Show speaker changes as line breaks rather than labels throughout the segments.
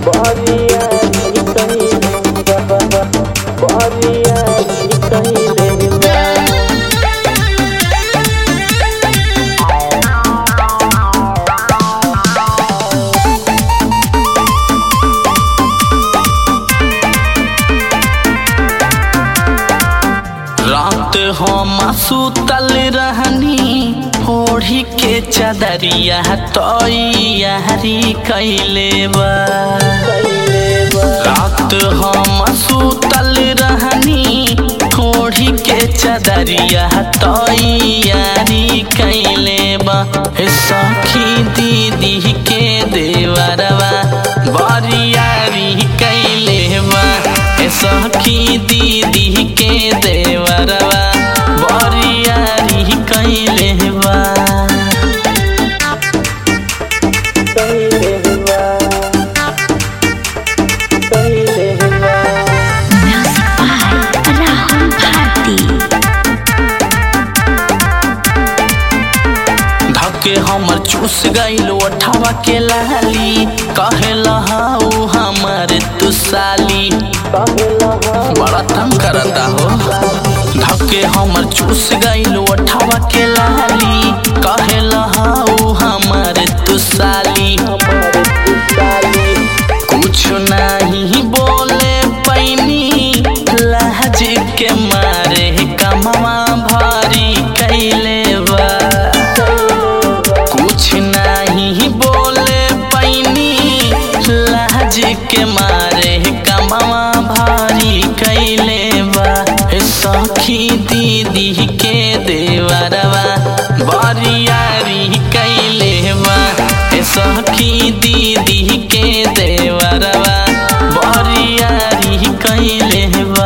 रात हम सुतल रहनी ओढ़ी के चदरिया तैयारी कैले बा रात हम सुतल रहनी ओढ़ी के चदरिया तैयारी कैले बा हे सखी दीदी के देवरवा बरियारी कैले बा हे सखी दीदी के देवरवा बरियारी कैले बा
Music by Rahul Bharti.
धके हमर चूस गईल ओठवा के लाली कहे लहाऊ हमर तू साली बड़ा तंग करता हो धके हमर चूस गईल ओठवा के लाली कहे लहाऊ हमर तू साली कुछ नहीं बोले पैनी लहज के मारे कमवा भारी कैले बा कुछ नहीं बोले पैनी लहज के मारे कमवा भारी कैले बा हे सखी दीदी के देवरवा बरियारी कैले बा हे सखी दीदी के देवरवा बरियारी कैले बा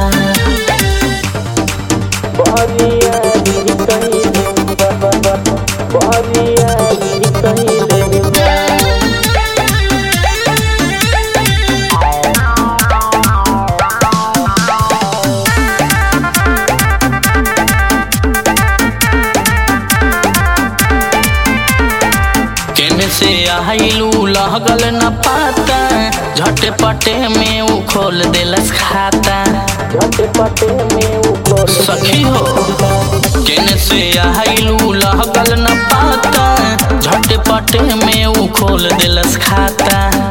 केने से आइलू लगल न पाता झटे पटे में उ खोल देलस खाता सखी हो केने से आइलू लगल न पाता झटे पटे में उ खोल देलस खाता